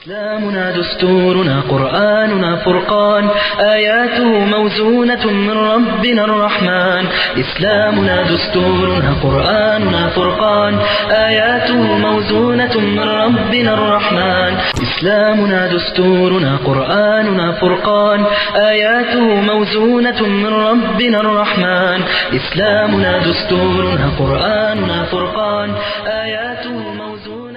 إسلامنا دستورنا قرآننا فرقان آياته موزونة من ربنا الرحمن إسلامنا دستورنا قرآننا فرقان آياته موزونة من ربنا الرحمن إسلامنا دستورنا قرآننا فرقان آياته موزونة من ربنا الرحمن إسلامنا دستورنا قرآننا فرقان آياته موزونة من ربنا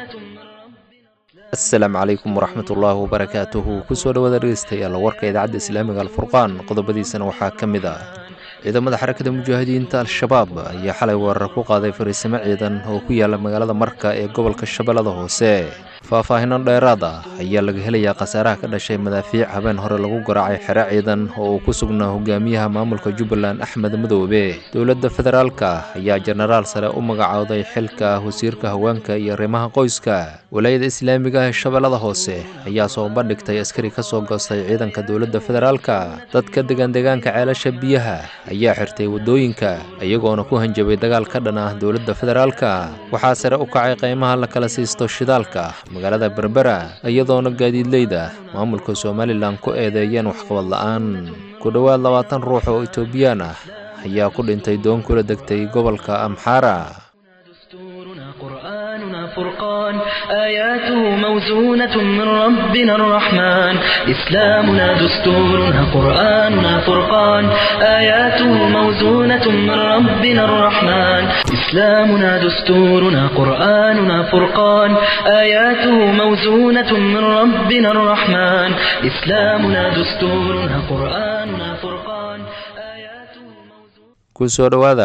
asalaamu calaykum waraxmatullaahi wabarakaatuhu kusoo dhawaada dhegeystayaal warka idaacadda islaamiga alfurqaan qodobadiisana waxaa ka mid ah ciidamada xarakada mujaahidiinta al-shabaab ayaa xalay weerar ku qaaday fariisimo ciidan oo ku yaala magaalada marka ee gobolka shabeellada hoose faahfaahino dheeraad ah ayaa laga helayaa khasaaraha ka dhashay madaafiic habeen hore lagu garaacay xero ciidan oo uu ku sugnaa hogaamiyaha maamulka jubbaland axmed madoobe dowladda federaalka ayaa jenaraal sare u magacooday xilka wasiirka haweenka iyo arrimaha qoyska walaayada islaamiga ah ee shabeellada hoose ayaa soo bandhigtay askari ka soo goostay ciidanka dowladda federaalka dadka degan deegaanka ceelasha biyaha ayaa xirtay waddooyinka iyagoona ku hanjabay dagaal ka dhan ah dowladda federaalka waxaa sare u kacay qiimaha la kala siisto shidaalka magaalada berbera iyadoona gaadiidleyda maamulka somalilan ku eedeeyeen waxqabad la'aan ku dhowaad labaatan ruux oo etoobiyaan ah ayaa ku dhintay doon kula degtay gobolka amxaara دستورنا قرآننا فرقان آياته موزونة من ربنا الرحمن إسلامنا دستورنا قرآننا فرقان آياته موزونة من ربنا الرحمن إسلامنا دستورنا قرآننا فرقان آياته موزونة من ربنا الرحمن إسلامنا دستورنا قرآننا فرقان آياته موزونة kusoo dhowaada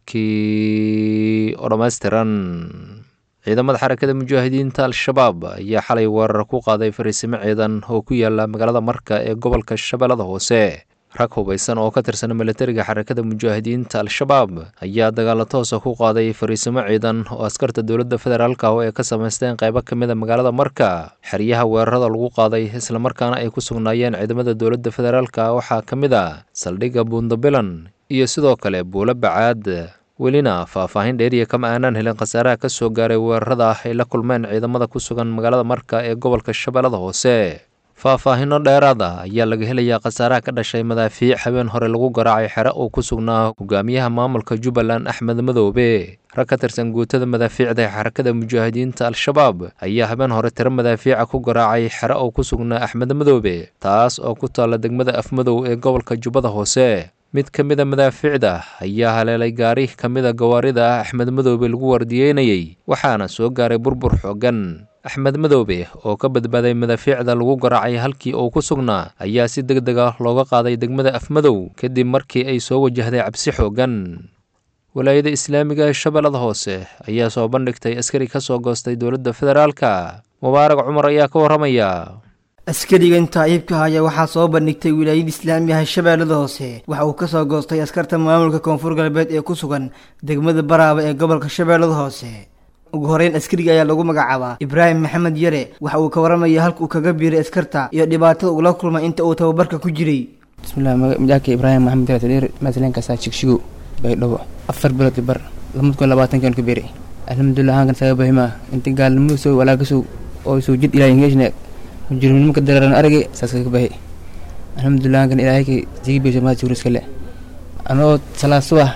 warkii oo dhammaystiran ciidamada xarakada mujaahidiinta al-shabaab ayaa xalay weerar ku qaaday fariisimo ciidan oo ku yaala magaalada marka ee gobolka shabeellada hoose rag hubaysan oo ka tirsan militariga xarakada mujaahidiinta al-shabaab ayaa dagaalo toosa ku qaaday fariisimo ciidan oo askarta dowladda federaalka oo ay ka samaysteen qaybo ka mid a magaalada marka xeryaha weerarada lagu qaaday islamarkaana ay ku sugnaayeen ciidamada dowladda federaalka waxaa ka mid a saldhigga buundabilan iyo sidoo kale buulo bacaad welina faahfaahin dheeriya kama aanaan helin khasaaraha ka soo gaaray weerarada ah ay la kulmeen ciidamada ku sugan magaalada marka ee gobolka shabeellada hoose faahfaahino dheeraad ah ayaa laga helayaa khasaaraha ka dhashay madaafiic habeen hore lagu garaacay xere uu ku sugnaa hogaamiyaha maamulka jubbaland axmed madoobe rag ka tirsan guutada madaafiicda ee xarakada mujaahidiinta al-shabaab ayaa habeen hore tiro madaafiica ku garaacay xere uu ku sugnaa axmed madoobe taas oo ku taalla degmada afmadow ee gobolka jubbada hoose mid ka mid a madaafiicda ayaa haleelay gaari ka mid a gawaarida ah axmed madoobe lagu wardiyeynayey waxaana soo gaaray burbur xooggan axmed madoobe oo ka badbaaday madaafiicda lagu garaacay halkii uu ku sugnaa ayaa si deg deg ah looga qaaday degmada afmadow kadib markii ay soo wajahday cabsi xooggan walaayada islaamiga ee shabeellada hoose ayaa soo bandhigtay askari ka soo goostay dowladda federaalka mubaarag cumar ayaa ka warramaya askarigan taaciibka ayaa waxaa soo bandhigtay wilaayada islaamiga ah shabeellada hoose waxa uu kasoo goostay askarta maamulka koonfur galbeed ee ku sugan degmada baraaba ee gobolka shabeellada hoose ugu horeyn askariga ayaa lagu magacaabaa ibraahim maxamed yare waxa uu ka waramaya halka uu kaga biiray askarta iyo dhibaatada ugula kulmay inta uu tababarka ku jiray bismillahi magaca ibraahim maxamed yare tadheer masalenkasaa jigshigo baydhabo afar bilood bar lamad kun labaatankan ka biiray alxamdulilah hankan saga bahimaa inta gaalnimadu soo walaagasow oo soo jid ilaahay ngeshne mujrimnimaka dareeran aragay saas ka bahi alxamdulilah hankan ilaahayka sigi beesha maad suur iskale anoo salaad subax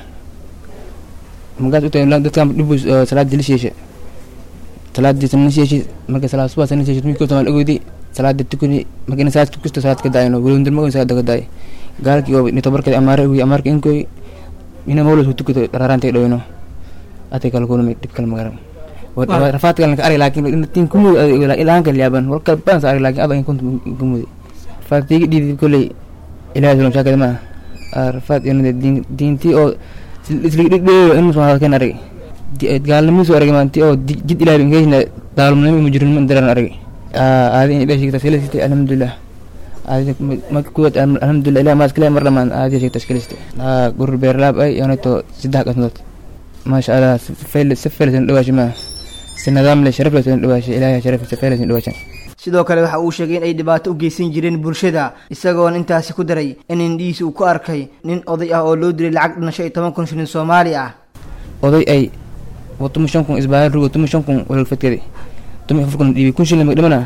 magaas u tahay dadkan dhibus salaad dilisheesha salaadii sanisheeshi marka salaad subax sanisheeshi midkoo tamaan ogoodi salaada tukani marka ina salaad kusto salaad ka daayno welowndalmagon salaada ka daay gaalkii oo nitobarka amaare ugi amaarka inkoy ina mawlos ku tukato dharaaraantay dhoweyno atay kala kulmay dhib kala magaran rafaad kale ka arag laakiin tin kumud ilaan kala yaaban wal kala badan sa arag laakiin aba in kuntu kumud rafaad tiigi dhiidi kolley ilaahay sulam shaakada ma rafaad inade diintii oo isligdhigdheeyo in musu hadalkeen arag gaalnimisu arag maanti oo jid ilaahay ingeshna daalumnimo mujrimnimo dareeran arag aadi in ilahay sheegta iskalisitay alxamdulilah aadi marka kuwaad alxamdulilah ilahay maad iskale mar dhamaan aadi sheegta iskalisitay gurur beerlaab ay yonato saddex qasnood maasha allah si faylasan dhawaasha maa si nidaam leh sharaf leh dhawaasha ilaahay sharaf si faylasan dhawaashan sidoo kale waxa uu sheegay in ay dhibaato u geysan jireen bulshada isagoona intaasi ku daray in indhihiisa uu ku arkay nin oday ah oo loo dilay lacag dhinasho iyo toban kun shilin soomaali ah oday ay watuma shan kun isbaahal rugo tuma shan kun walal fadkadi tuma afar kun dhiibi kun shilin magdhamana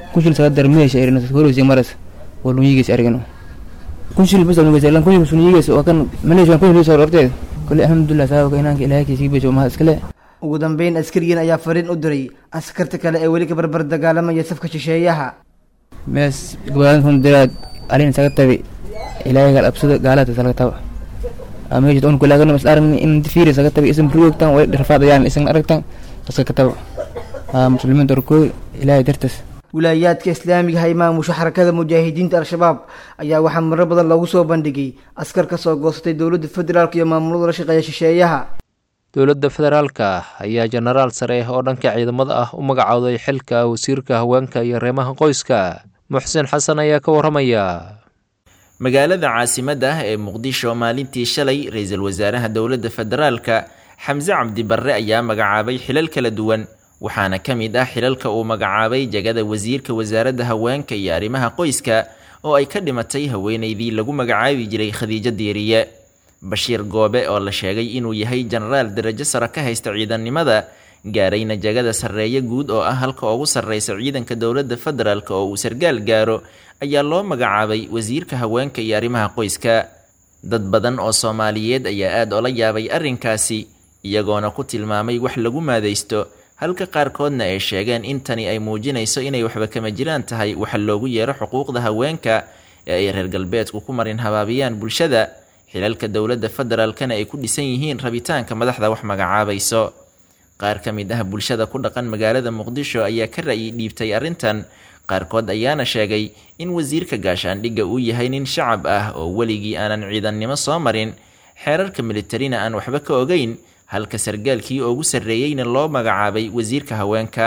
kunshil saga dar meesha erino horeysa maras waa lunyigiis arigano kunshil bas lunyigiis lan kunshil lunyigiis waa kan maleesha kunshil soo horteed kulli alxamdulillah saabaka inaanka ilaahay kiisi beesho ma iskale ugu dambeyn askarigan ayaa fariin u diray askarta kale ee weli ka barbar dagaalamaya safka shisheeyaha mees gabaadan kun diraad alin saga tabi ilaahay gal absada gaalada saga taba ameejid on kulaagan mas aragni in fiiri saga tabi isan ruugtan way dhirfaadayaan isan aragtan saga taba muslimiinta orkooy ilaahay dartas wilaayaadka islaamiga ha imaamusha xarakada mujaahidiinta al-shabaab ayaa waxaa marar badan loogu soo bandhigay askar ka soo goostay dowladda federaalk iyo maamulada la shaqeeya shisheeyaha dowladda federaalka ayaa jenaraal sare oo dhanka ciidamada ah u magacowday xilka wasiirka haweenka iyo reemaha qoyska muxsin xasan ayaa ka waramaya magaalada caasimadda ah ee muqdisho maalintii shalay ra-iisul wasaaraha dowladda federaalka xamse cabdi barre ayaa magacaabay xilal kala duwan waxaana ka mid ah xilalka uu magacaabay jagada wasiirka wasaaradda haweenka iyo arrimaha qoyska oo ay ka dhimatay haweeneydii lagu magacaabi jiray khadiijo diiriye bashiir goobe oo la sheegay inuu yahay jenaraal darajo sare ka haysta ciidannimada gaarayna jagada sarreeye guud oo ah halka ugu sarreysa ciidanka dowladda federaalk oo uu sargaal gaaro ayaa loo magacaabay wasiirka haweenka iyo arrimaha qoyska dad badan oo soomaaliyeed ayaa aad ola yaabay arrinkaasi iyagoona ku tilmaamay wax lagu maadaysto halka qaarkoodna ay sheegeen in tani ay muujinayso inay waxba kama jiraan tahay waxa loogu yeero xuquuqda haweenka ee ay reer galbeedku ku marin habaabiyaan bulshada xilalka dowladda federaalkana ay ku dhisan yihiin rabitaanka madaxda wax magacaabayso qaar ka mid ah bulshada ku dhaqan magaalada muqdisho ayaa ka ra'yi dhiibtay arrintan qaarkood ayaana sheegay in wasiirka gaashaandhigga uu yahay nin shacab ah oo weligii aanan ciidannimo soo marin xeerarka militarina aan waxba ka ogeyn halka sargaalkii ugu sarreeyeyna loo magacaabay wasiirka haweenka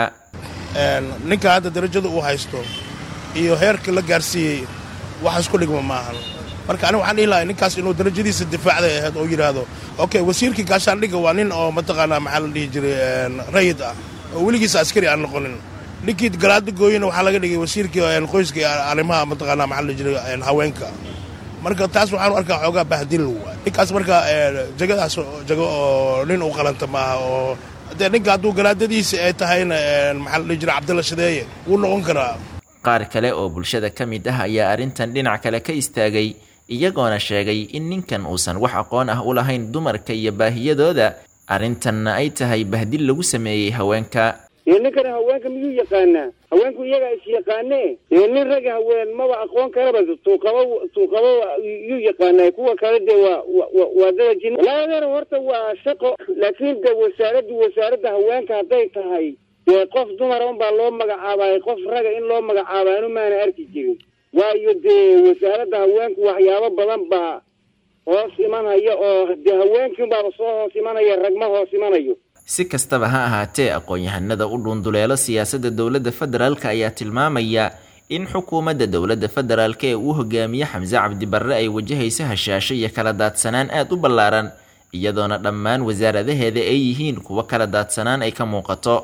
ninka hadda darajada uu haysto iyo heerka la gaarsiiyey wax isku dhigma maahan marka aniga waxaan dhihi lahay ninkaas inuu darajadiisa difaacday ahayd oo yidhaahdo okay wasiirkii gaashaandhigga waa nin oo mataqaanaa maxaa la dhihi jiray rayid ah oo weligiisa askari aan noqonin ninkii galaada gooyena waxaa laga dhigay wasiirkii qoyska iyo arrimaha mataqaanaa maxaa la dhihi jiray haweenka marka taas waxaanu arkaa xoogaa bahdil ninkaas marka jagadaas jago oo nin uu qalanta maaha oo dee ninka hadduu galaadadiisa ay tahayna maxaa la dhihi jiray cabdilla shadeeye wuu noqon karaa qaar kale oo bulshada ka mid ah ayaa arrintan dhinac kale ka istaagay iyagoona sheegay in ninkan uusan wax aqoon ah u lahayn dumarka iyo baahiyadooda arrintanna ay tahay bahdil lagu sameeyey haweenka iyo ninkana haweenka miyuu yaqaanaa haweenku iyagaa is yaqaanee iyo nin raga haween maba aqoon karaba suuqaba suuqaba yuu yaqaanaa kuwa kale dee waa waa dada jin walaadeer horta waa shaqo laakiin de wasaaraddu wasaaradda haweenka hadday tahay dee qof dumara unbaa loo magacaabay qof raga in loo magacaabay anu maana arki jirin waayo dee wasaaradda haweenku waxyaabo badan baa hoos imanaya oo dee haweenkiinbaaba soo hoos imanaya ragma hoos imanayo si kastaba ha ahaatee aqoon-yahanada u dhuunduleelo siyaasadda dowladda federaalk ayaa tilmaamaya in xukuumadda dowladda federaalk ee uu hogaamiye xamse cabdi barre ay wajahayso hashaasho iyo kala daadsanaan aad u ballaaran iyadoona dhammaan wasaaradaheeda ay yihiin kuwo kala daadsanaan ay ka muuqato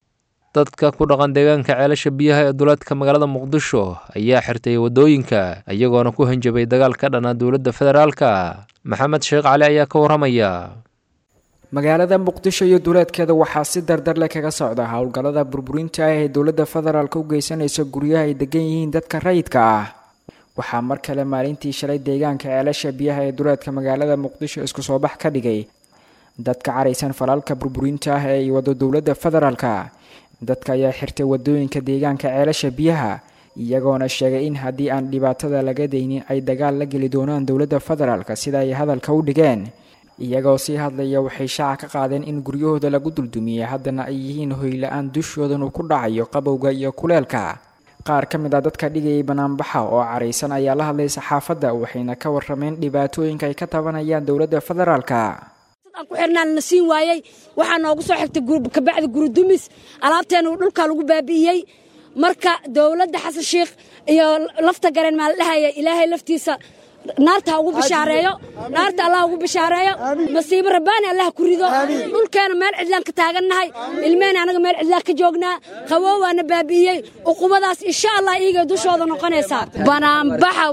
dadka ku dhaqan deegaanka ceelasha biyaha ee duleedka magaalada muqdisho ayaa xirtay waddooyinka iyagoona ku hanjabay dagaal ka dhana dowladda federaalka maxamed sheekh cali ayaa ka waramaya magaalada muqdisho iyo duleedkeeda waxaa si dardar leh kaga socda howlgallada burburinta ah ee dowladda federaalk u geysanaysa guryaha ay degan yihiin dadka rayidka ah waxaa mar kale maalintii shalay deegaanka ceelasha biyaha ee duleedka magaalada muqdisho isku soo bax ka dhigay dadka caraysan falaalka burburinta ah ee ay wado dowladda federaalka dadka ayaa xirtay wadooyinka deegaanka ceelasha biyaha iyagoona sheegay in haddii aan dhibaatada laga daynin ay dagaal la geli doonaan dowladda federaalka sida ay hadalka u dhigeen iyagoo sii hadlaya waxay shaaca ka qaadeen in guryahooda lagu duldumiyey haddana ay yihiin hoyla-aan dushoodan uu ku dhacayo qabowga iyo kuleelka qaar ka mid ah dadka dhigayay banaanbaxa oo caraysan ayaa la hadlay saxaafadda waxayna ka warrameen dhibaatooyinka ay ka tabanayaan dowladda federaalka aan ku xirnaan na siin waayey waxaa noogu soo xigtay kabacdi guridumis alaabteena uu dhulka lagu baabi'iyey marka dowladda xasan sheikh iyo lafta gareen maa la dhahaya ilaahay laftiisa naarta ha ugu bishaareeyo naarta allah ugu bishaareeyo masiibo rabbaani allah ku rido dhulkeena meel cidlaan ka taagannahay ilmehena anaga meel cidlaan ka joognaa qawow waana baabi'iyey uqubadaas insha allah iigay dushooda noqonaysaa banaanbaxa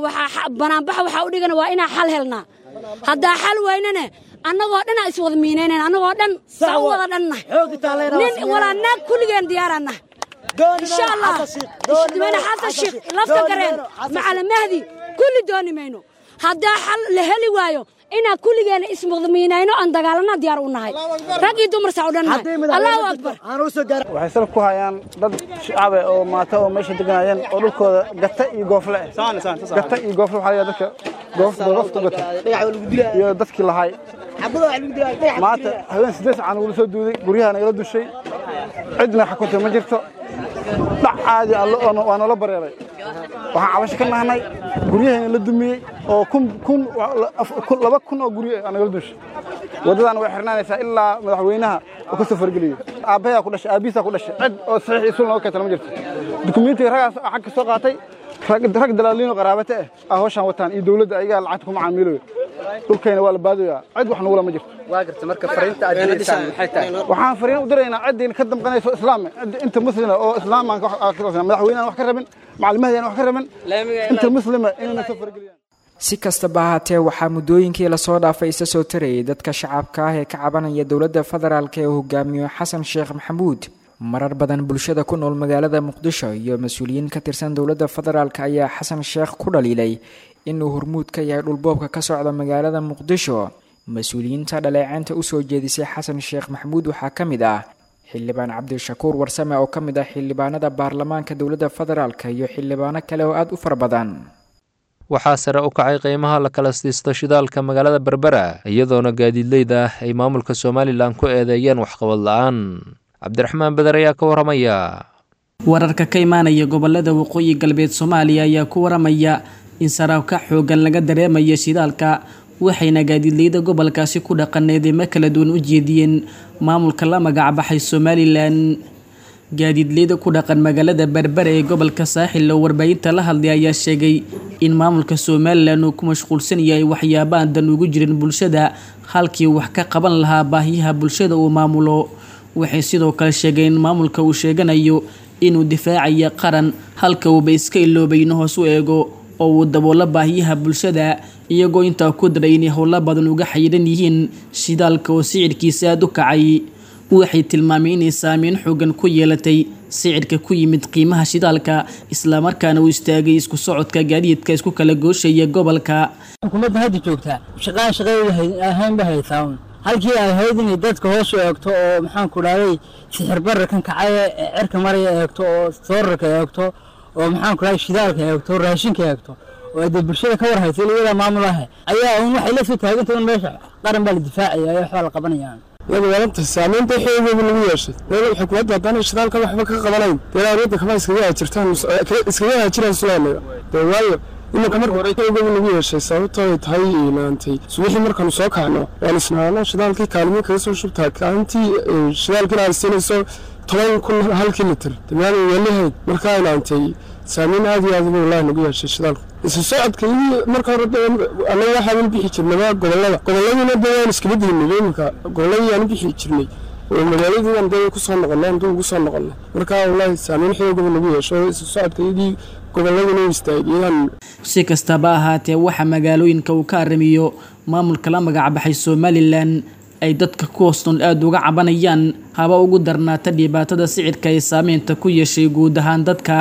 waxaa u dhigana waa inaa xal helnaa haddaa xal waynane annagoo dhan aa iswada miinaynayn annagoo dhan saa u wada dhanna nin walaa naag kulligeen diyaaraanna insha allah madaxweyne xasan sheekh lafta gareen macala mahdi kulli dooni mayno haddaa xal la heli waayo inaan kulligeena ismuqdamiinayno aan dagaalana diyaar u nahay rag iyo dumar saa u dhannahay allahu akbar waxay salaf ku hayaan dad shacabe oo maata oo meesha deganayeen oo dhulkooda gata iyo goofle gata iyo goofle waxaa la dadka goofta gata iyo dadkii lahay maanta haween siddeed sacan ugula soo duuday guryaha nagala dushay cidna xukuntay ma jirto dhac caadi allo waa noola bareeray waxaan cabasho ka nahnay guryahayna la dumiyey oo laba kun oo guryo aa nagala dushay waddadan way xirnaanaysaa ilaa madaxweynaha oo ka soo fargeliyo aabbayaa ku dhashay aabbihiisaa ku dhashay cid oo saxiix isul nooga keentana ma jirto dukumentiga ragaas xag ka soo qaatay rag dalaaliino qaraabate ah aa hawshaan wataan iyo dowladda ayagaa lacagta ku macaamiilayo dhulkayna waa la baadayaa cid wax nugula ma jirto waxaan fariin u diraynaa ciddii ka damqanayso islaame inta muslima oo islaamaan madaxweynehan wax ka rabin macalimahadan wax ka rabin inta muslima inayna soo fargeliyaan si kastaba ahaatee waxaa muddooyinkii lasoo dhaafay isa soo tarayay dadka shacabka ah ee ka cabanaya dowladda federaalk ee uu hogaamiyo xasan sheekh maxamuud marar badan bulshada ku nool magaalada muqdisho iyo mas-uuliyiin ka tirsan dowladda federaalk ayaa xasan sheekh ku dhaliilay inuu hormuud ka yahay dhulboobka ka socda magaalada muqdisho mas-uuliyiinta dhaleeceynta usoo jeedisay xasan sheekh maxamuud waxaa ka mid ah xildhibaan cabdishakuur warsame oo ka mid ah xildhibaanada baarlamaanka dowladda federaalk iyo xildhibaano kale oo aada u fara badan waxaa sare u kacay qiimaha la kala siisto shidaalka magaalada berbera iyadoona gaadiidleyda ah ay maamulka somalilan ku eedeeyeen waxqabad la-aan cabdiraxmaan beder ayaa ka waramaya wararka ka imaanaya gobolada waqooyi galbeed soomaaliya ayaa ku waramaya in saraabka xoogan laga dareemayo shidaalka waxayna gaadiidleyda gobolkaasi ku dhaqaneedeymo kala duwan u jeediyeen maamulka la magacbaxay somalilan gaadiidleyda ku dhaqan magaalada berbere ee gobolka saaxil oo warbaahinta la hadlay ayaa sheegay in maamulka somalilan uu ku mashquulsan yahay waxyaabahan dan ugu jirin bulshada halkii wax ka qaban lahaa baahiyaha bulshada uu maamulo waxay sidoo kale sheegeen in maamulka uu sheeganayo inuu difaacaya qaran halka uuba iska iloobay in hoos u eego oo uu daboolo baahiyaha bulshada iyagoo intaa ku daray inay howlo badan uga xayiran yihiin shidaalka oo sicirkiisa aada u kacay waxay tilmaameen inay saameyn xoogan ku yeelatay sicirka ku yimid qiimaha shidaalka islamarkaana uu istaagay isku socodka gaadiidka isku kala gooshaya gobolka xukuumadda hadda joogtaa shaqaan shaqadeeda ahaynba haysaa halkii ay ahayd inay dadka hoos u eegto oo maxaanku dhahday sixir bararkan kacaya ee cirka maraya eegto oo soorarka eegto oo maxaanku dhahday shidaalka eegto raashinka eegto oo ay dee bulshada ka war haysa iyadaa maamul ah ayaa un waxay la soo taagantay un meesha qaran baa la difaacaya ee waxbaa la qabanayaan iyadoo saamaynta xoogeeda lagu yeeshay dowlad xukuumadda haddana shidaalka waxba ka qabanayn dee awoodda kama iskaga hajirtaan iskaga hajiraan sulaanaga dee waayo iminka marka hore xoogeeda lagu yeeshay sababtoo ay tahay inaantay subaxii markaanu soo kacno waan isnaano shidaalkii kaalmiin kaga soo shubtaa kaalintii shidaalkiina aan siinayso toban kun halkii litir damaana welihayd markaa inaantay saamayn aad iyo aad buu wallahi nagu yeeshay shidaalku isu socodka iyo marka hore annaga waxaan bixi jirnaba gobolada goboladiina dee waan iskaba dignay iminka goboladii aan bixi jirnay oo magaaladiidan dee kusoo noqonay aan dul ugu soo noqonay marka wallahi saamayn xoogaba nagu yeesho isu socodka iyadii goboladina istaagiyaan si kastaba ahaatee waxaa magaalooyinka uu ka arrimiyo maamulka la magacbaxay somalilan ay dadka ku hoosnool aada uga cabanayaan haba ugu darnaata dhibaatada sicirka ee saameynta ku yeeshay guud ahaan dadka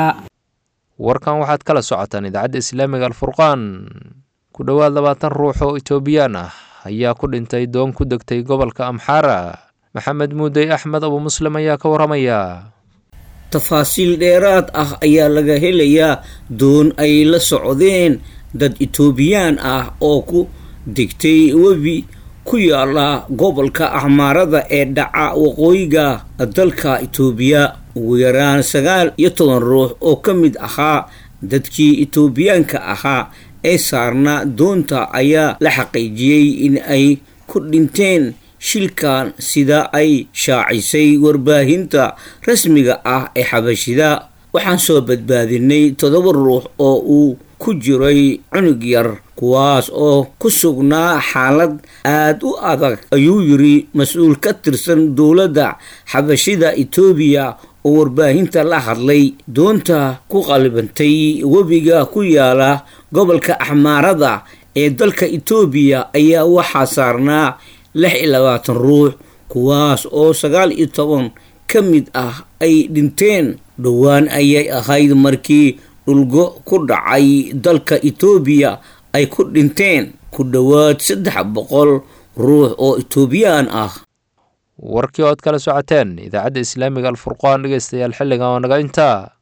warkan waxaad kala socotaan idaacadda islaamiga alfurqaan ku dhowaad labaatan ruux oo itoobiyaan ah ayaa ku dhintay doon ku degtay gobolka amxaara maxamed muudey axmed abu muslim ayaa ka waramaya tafaasiil dheeraad ah ayaa laga helayaa doon ay la socdeen dad itoobiyaan ah oo ku degtay webi ku yaala gobolka axmaarada ee dhaca waqooyiga dalka itoobiya ugu yaraan sagaal iyo toban ruux oo ka mid ahaa dadkii itoobiyaanka ahaa ee saarnaa doonta ayaa la xaqiijiyey in ay ku dhinteen shilkan sida ay shaacisay warbaahinta rasmiga ah ee xabashida waxaan soo badbaadinay toddoba ruux oo uu ku jiray cunug yar kuwaas oo ku sugnaa xaalad aad u adag ayuu yiri mas-uul ka tirsan dowladda xabashida etoobiya oo warbaahinta la hadlay doonta ku qalibantay webiga ku yaala gobolka axmaarada ee dalka etoobiya ayaa waxaa saarnaa lix iyo labaatan ruux kuwaas oo sagaal iyo toban ka mid ah ay dhinteen dhowaan ayay ahayd markii dhulgo ku dhacay dalka etoobiya ay ku dhinteen ku dhowaad saddex boqol ruux oo etoobiyaan ah warkii ood kala socoteen idaacadda islaamiga alfurqaan dhegeystayaal xilligan oo naga intaa